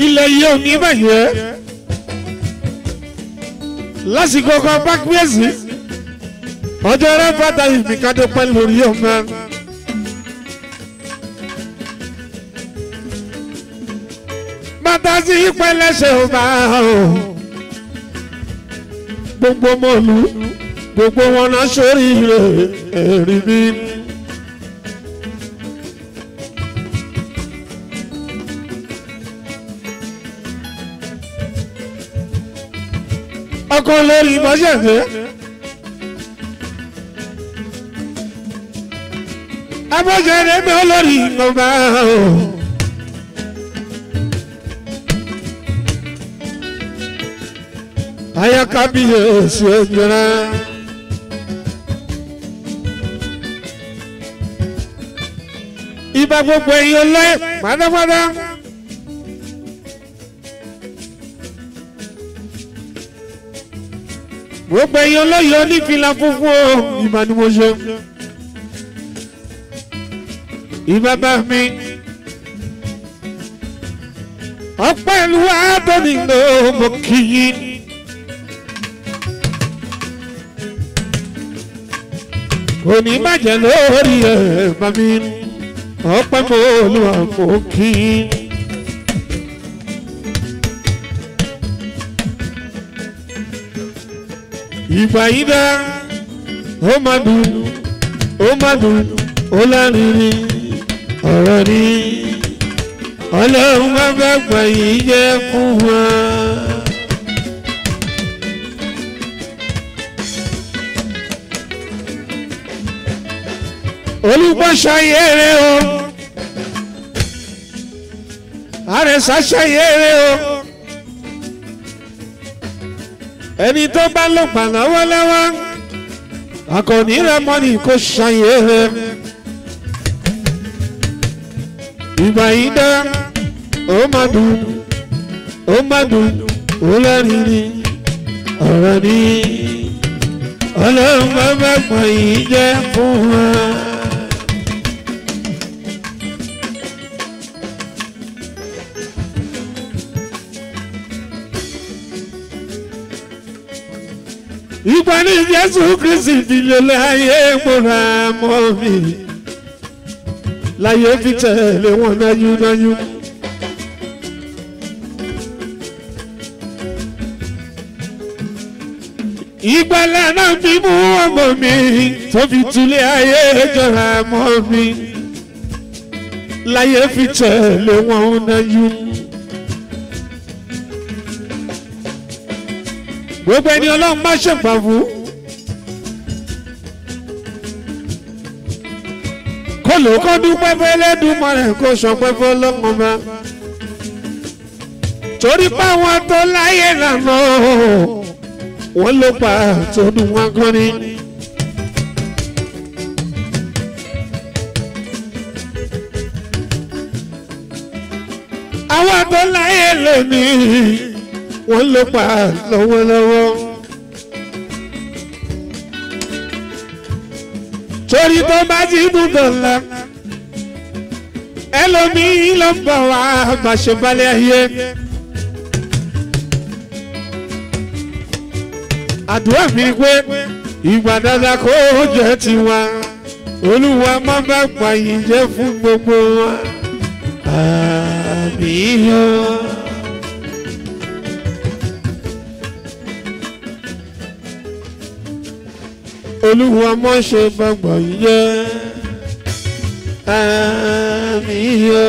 ilẹ̀ yìí ò ní bàjẹ́ lásìkò kan bá gbèsè ọjọ́ rẹ fàtà ìmìkadé pẹ́ lórí ọmọ. bàtà sí ìpẹlẹsẹ ọba o gbogbo mọ̀lú gbogbo wọn náà sórí rẹ̀ ẹ̀rí bí. ọkọ lórí mọ́ṣẹ́fẹ́. abọ́jẹ́rẹ́ mi olórí ọba o. ayakabiyesu ejora. ibà gbogbo èèyàn lọ pátápátá. gbogbo èèyàn lọ́yọ̀ onífìlà funfun o ìbá ni mo ṣe. ìbàbá mi ọpẹ́ ìlú àádọ́ni ló mọ kí yín. kò ní bàjẹ́ lórí ẹ̀ bá mi ọpẹ́ mọ́ olúwa mọ kí yín. ìgbà yìí dá ó máa dùn ó máa dùn ó lárinrin ọ̀rọ̀ ni ọlọ́run bá bá gbà yìí jẹ́ fún wa. olùgbọ́sàyẹ̀rẹ̀ o àrẹ̀sàṣàyẹ̀rẹ̀ o ẹni tó bá lò pa lọ́wọ́lọ́wọ́ akọni rẹ mọ́ni kò ṣàyè rẹ ìgbà yìí dá ó má dùn ó má dùn ó lẹ́rìí ni ọ̀rọ̀ ni ọlọ́run bá bá pọ̀ yìí jẹ́ fún wa. ìgbà ní jésù kristi ti lélẹ̀ ayé múra mọ́ mi láyé fi tẹ̀lé wọn náyúnáyú. ìgbàlá náà fi mú ọmọ mi tó fi tulẹ̀ ayé jọra mọ́ mi láyé fi tẹ̀lé wọn náyú. gbogbo ẹni ọlọ́run má ṣèpà fún. kó ló kọ́ dúpẹ́ fẹ́lẹ́dùnmọ́ rẹ̀ kó sọpẹ́ fọlọ́mọ bá. torí páwọn tó láyé lànà wọ́n ló pa àtọ́dún wọn kọ́ ni. àwọn tó láyé lónìí wọ́n ló pa lọ́wọ́lọ́wọ́. torí tó bá ti dùn dọ̀la ẹlòmíì ló ń bọ̀ wá àgbàṣebalẹ̀ ayé. àdúrà mi pé ìgbà dáadáa kó jẹ́ tiwa olúwa má bá pa yìí jẹ́ fún gbogbo wa. àmín yóò. olúwa mọ́ ṣe gbàgbọ́ yẹ àmì yọ.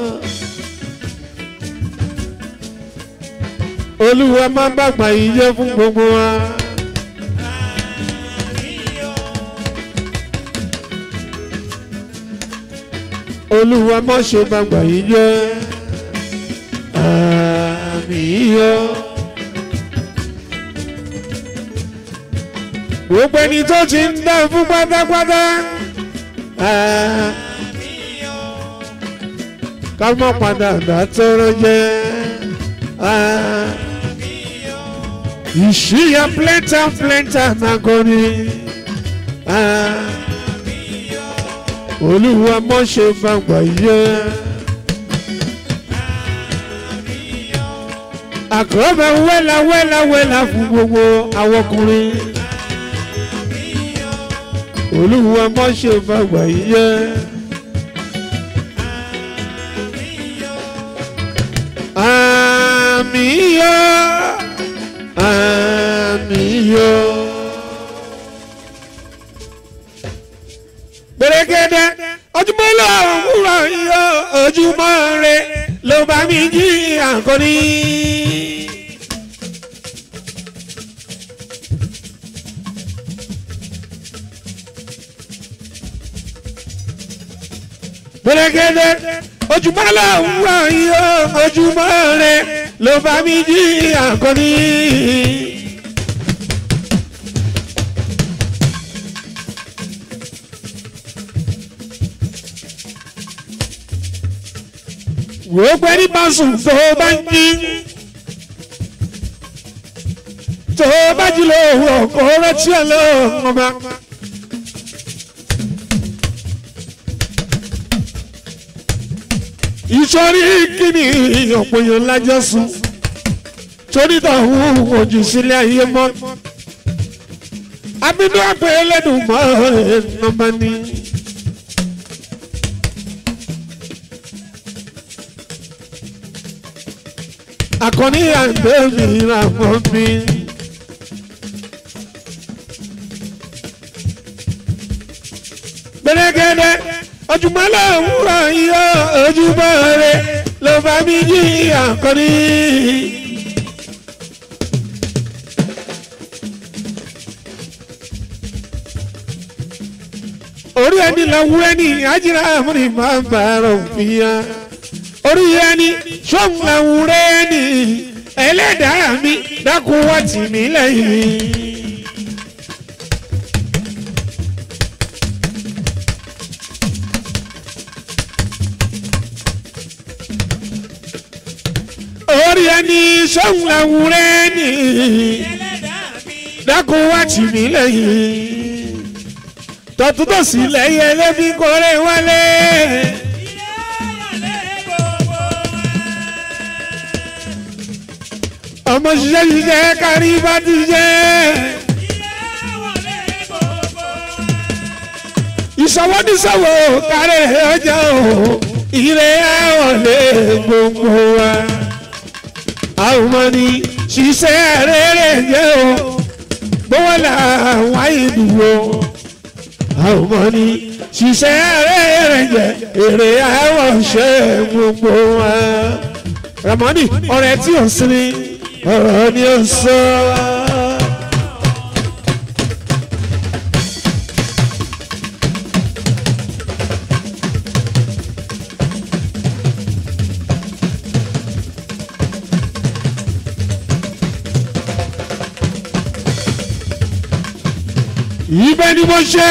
olúwa má gbàgbà yìí jẹ́ fún gbogbo wa. olúwa mọ́ ṣe gbàgbà yìí jẹ́ àmì yọ. gbogbo ẹni tó ti ń dá fún pátápátá. ká mọ̀ padà dá tọrọ jẹ́. ìṣíyà plẹ́ntà plẹ́ntà nàgọ́ni. olúwa mọ̀ ṣe gbàgbà yẹ. àkọ́bẹ̀ wẹ́là wẹ́là wẹ́là fún gbogbo àwọn ọkùnrin olúwa mọ́ ṣe fàgbà yìí yẹ. àmì yọ àmì yọ. gbẹ̀rẹ̀gẹ̀dẹ̀ ojúmọ́ lọ òwúrọ̀ yọ ojúmọ́ rẹ ló bá mi jí àkọ́ní. gbẹ̀rẹ̀gẹ̀dẹ̀ ojúmọ́ lọ òwúrọ̀ yọ ojúmọ́ rẹ ló bá mi jí àkọ́ní. wò ó pẹ́ ní báṣù tó o bá ń jí tó o bá jí lọ òwúrọ̀ kó o rántí ọlọ́run ọba. ìsọ̀rí kíni ọ̀pọ̀ èèyàn lájọ́ sùn torí tọ̀hún ojú sílẹ̀ ayé mọ́ abínú àpè ẹlẹ́dùn mọ́ ẹ̀ nọ́mbà ni. akọni àgbẹ̀ mi ra mọ́ mi. gbẹ̀rẹ̀gẹ̀dẹ̀ ojúmọ́ lòwúrọ̀ yọ ojúmọ́ rẹ ló bá mi jí akọni. orí ẹni lọ́wọ́ ẹni ajíra àmúni máa ń bàárọ̀ fìyà orí ẹni sọ́hun àwùrẹ́ ẹni ẹlẹ́dàá mi dákun wá tì mí lẹ́yìn. orí ẹni sọ́hun àwùrẹ́ ẹni dákun wá tì mí lẹ́yìn. tọ́tútọ́sí lẹ́yìn ẹlẹ́bí kọ́rẹ́ wálé. ọmọ ṣiṣẹ́ ṣiṣẹ́ kárí bá ti jẹ́. ìṣọwọ́ níṣọwọ́ kárẹ̀ ọjà o ire àwọ̀lé gbogbo wa. àwọn ọmọ ni ṣiṣẹ́ rere jẹ́ o gbówó làwọn àìdúró. àwọn ọmọ ni ṣiṣẹ́ rere jẹ́ èrè àwọ̀ ṣe gbogbo wa. ramoni ọ̀rẹ́ tí ò sinmi ọ̀rọ̀ ni ó sọ. ibẹ̀ ni mo ṣe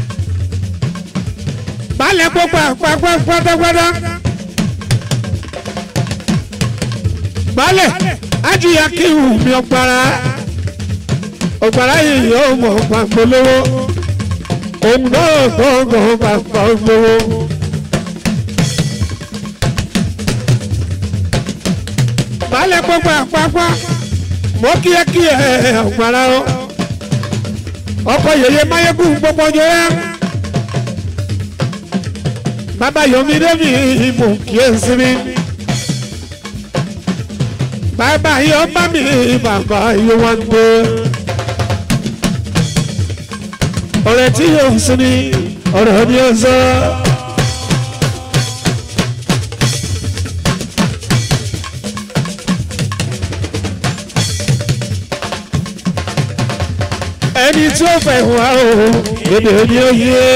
balẹ̀ gbogbo àpapọ̀ pátápátá. balẹ̀ ajiya kí n mi ọ̀gbàrà ọ̀gbàrà yìí yóò mọ̀ pàpọ̀ lówó òun náà gbọ̀ngàn pàpọ̀ lówó. balẹ̀ gbogbo àpapọ̀ mọ́ kíákíá ọ̀gbàrà o ọkọ̀ yèyé máyégún gbogbo ọjọ́ yá bàbá yomi débi ìmọ̀ kí ẹ sinmi bàbá yóò bá mi bàbá yóò wá gbé ọ̀rẹ́ tí yóò sin ni ọ̀rọ̀ ni ó sọ. ẹni tí ó fẹ́ wá o èdè ni ó yé.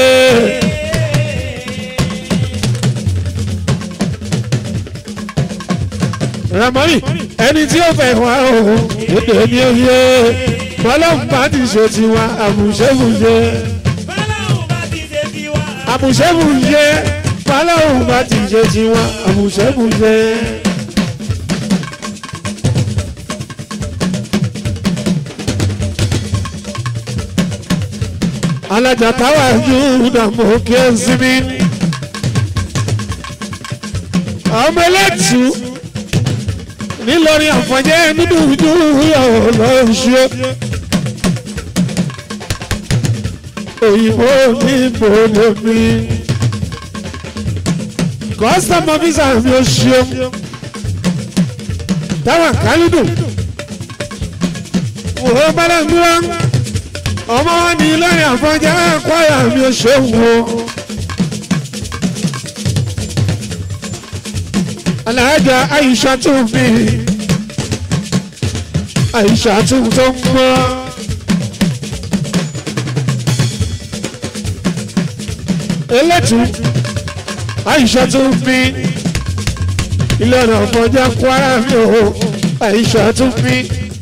ramoni ẹni tí ó fẹ́ wá o èdè ni ó yé. bọ́lọ́mù bá ti ṣe tiwa àmùṣẹ́mùṣe. àmùṣẹ́mùṣe bọ́lọ́mù bá ti ṣe tiwa àmùṣẹ́mùṣe. alájà táwa yúdà mọ kí ẹ sinmi ọmọ ẹlẹ́tù nílọrin àfọ̀njẹ́ nínú ojú yọ̀ lọ́ṣọ́. òyìnbó ní bòlè mi. kọ́sítọ́mù ọ́fíìsà mi ò ṣeun. táwọn kálídù. òwò bálá ń dúró. ọmọ wọn ní lọ́rin àfọ̀njẹ́ kwaya mi ò ṣeun o. alájà àyíṣà tún fi àyíṣà tún tó ń mọ́. elétù àyíṣà tún fi ilé ọ̀nà ọ̀fọ̀jà kwara mi ò àyíṣà tún fi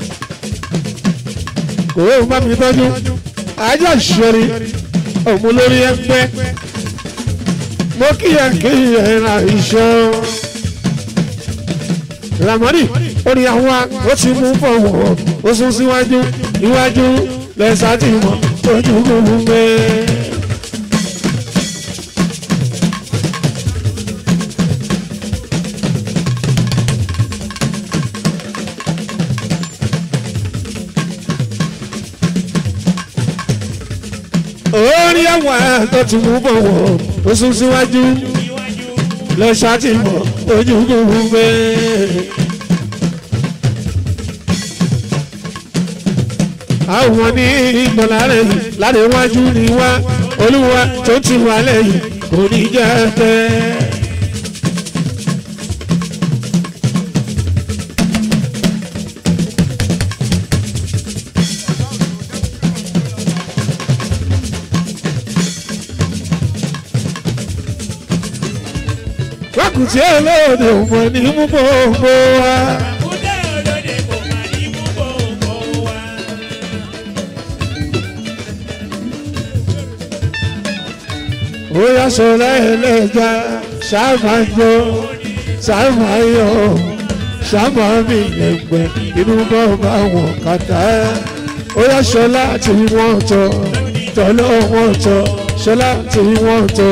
kò ó bá mi tọ́jú ajá ìṣòrí òun lórí ẹgbẹ́ mo kíyà kíyà ẹ̀rọ àyíṣà ramoni orí àwọn ó ti mú fọwọ́ ó sún síwájú iwájú lẹ́sà tí mọ̀ ojú gbogbo gbé. orí àwọn tó ti mú fọwọ́ ó sún síwájú lẹ́sà tí mọ̀ ojú gbogbo gbé. àwọn ní ìgbọ̀nlárẹ̀ láti wájú ni wá olúwa tó ti wà lẹ́yìn kò ní jẹ́ tẹ́. wákùtí olóòdè òmò ní mú gbogbo wa. bóyá sọlá ẹlẹ́jà ṣàmájọ ṣàmáyọ ṣàmámì ẹgbẹ́ inú bọ́ bá wọn kàtà bóyá sọlá tí wọ́n tọ́ tọ́lọ́ wọn tọ́ sọlá tí wọ́n tọ́.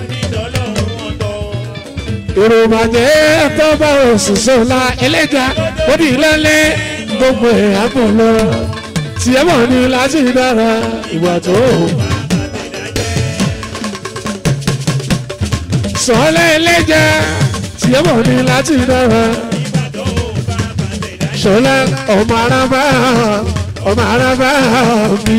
ìròmàjẹ́ tó bá oṣù sọlá ẹlẹ́jà ó di lálẹ́ gbogbo ẹ̀ àbọ̀ lọ tiẹ̀ mọ̀ ní láti dára ìwà tó sọ́lẹ̀ ẹlẹ́jà tí ó bọ̀ ní láti dára. sọ́lẹ̀ ọmọ arábá ọmọ arábá mi.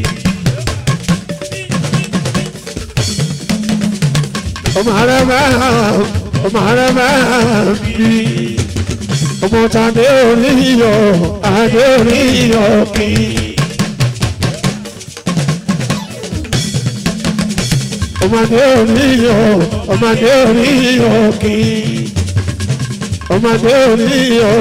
ọmọ arábá ọmọ arábá mi. ọmọ tàdé oníyọ adé oníyọ kì í. ọmọdé oníyọ ọmọdé oníyọ kì í ọmọdé oníyọ.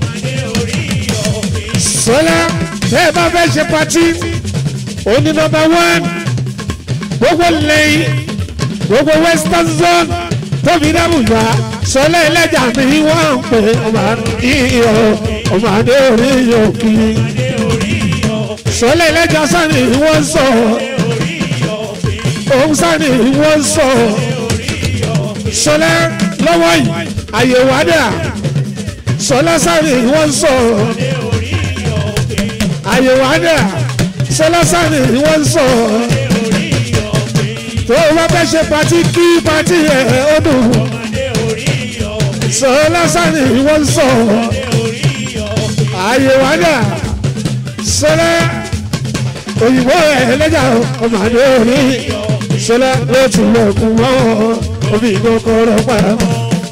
sọlá tẹ́ ẹ bá fẹ́ ṣe patí oní nọ́mbà one gbogbo lẹ́yìn gbogbo western zone tóbi dábùjá sọlá ẹlẹ́jà mi wọ́n ń pè ọmọdé ọmọdé oníyọ kì í sọlá ẹlẹ́jà sani wọ́n sọ òun sani wọ́n sọ sọlá lọ́wọ́ yìí àyèwò àdà sọlá sani wọ́n sọ àyèwò àdà sọlá sani wọ́n sọ tó o bá fẹ́ ṣe pati kí pati ẹ̀ ó dùn sọlá sani wọ́n sọ àyèwò àdà sọlá òyìnbó ẹ̀ lẹ́jà ọmọdé orí sọlá ló ti lẹ̀kùn mọ́ omi kọ́kọ́rọ́ pàmò.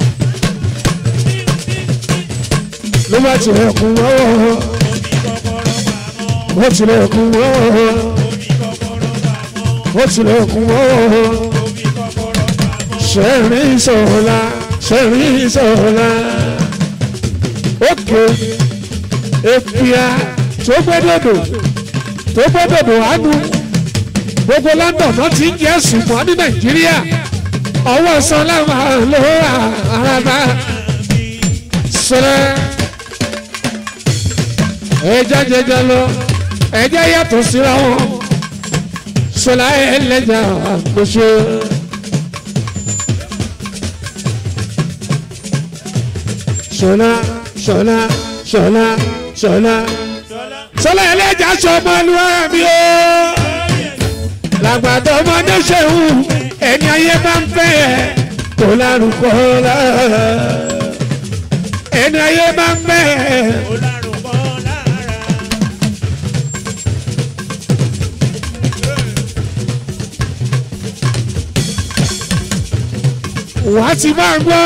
ló bá ti lẹ̀kùn mọ́ ó ti lẹ̀kùn mọ́ ó ti lẹ̀kùn mọ́ sẹ́rìn sọ̀la sẹ́rìn sọ̀la òkè èpìà tó gbẹ́dọ̀dọ̀ tó gbẹ́dọ̀dọ̀ àánú gbogbo london náà ti ń jẹ́ ṣùgbọ́n ní nàìjíríà ọwọ́ sọlá máa ló ra araba sọlá ẹja jẹjẹ lọ ẹja yàtọ̀ síra wọn sọlá ẹlẹ́jà àkóso. sọlá ṣọlá ṣọlá ṣọlá ṣọlá ẹlẹ́jà ṣọmọlúwàbí o làgbàdo ọmọdé ṣeun ẹni ayé bá ń fẹ́ ẹ kò lárúkọ lára ẹni ayé bá ń fẹ́ ẹ. wàá ti máa gbọ́.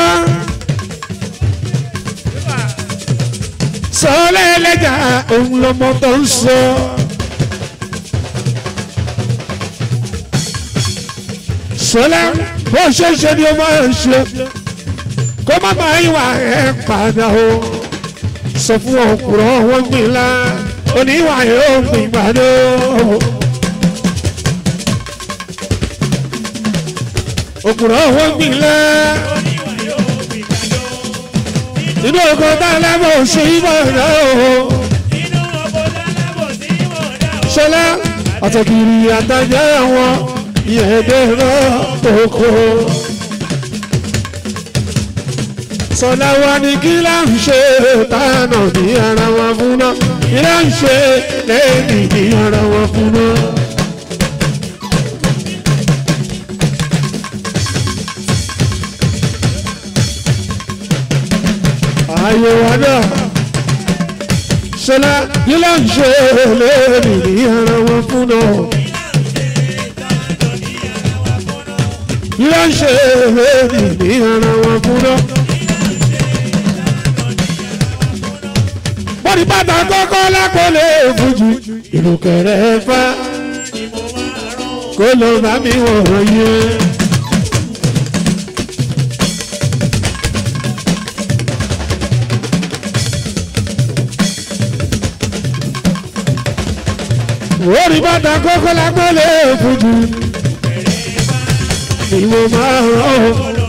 sọ́lá ẹlẹ́jà òun lọmọ tó ń sọ. sọ́lá bó ṣe ń ṣe ni ó máa ń ṣe kó má máa ìwà ẹ̀ padà o sọ fún ọkùnrin wọn gbìn lá oníwà yóò gbìn gbàdó. òkùnrin wọn gbìn lá inú oko tá a lẹ́mọ̀ sí ìbọ̀dá o. ṣọlá àtọ̀kìrì àtàjà wọn ìyẹ̀dẹ̀ náà oko. sọlá wa ní kí là ń ṣe tánà ní ara wọn fún náà kí là ń ṣe lẹ́yìn ní ara wọn fún náà. ayé wa náà ṣọlá kí là ń ṣe lẹ́yìn ní ara wọn fún náà. kí là ń ṣe lẹ́yìn ní ara wọn fún náà. bọ́dí bàtà kọ́kọ́ lákòólé fújì ìlú kẹrẹ fá kó ló bá mi wọ̀ yé. bọ́dí bàtà kọ́kọ́ lákòólé fújì ìwọ máa rọ̀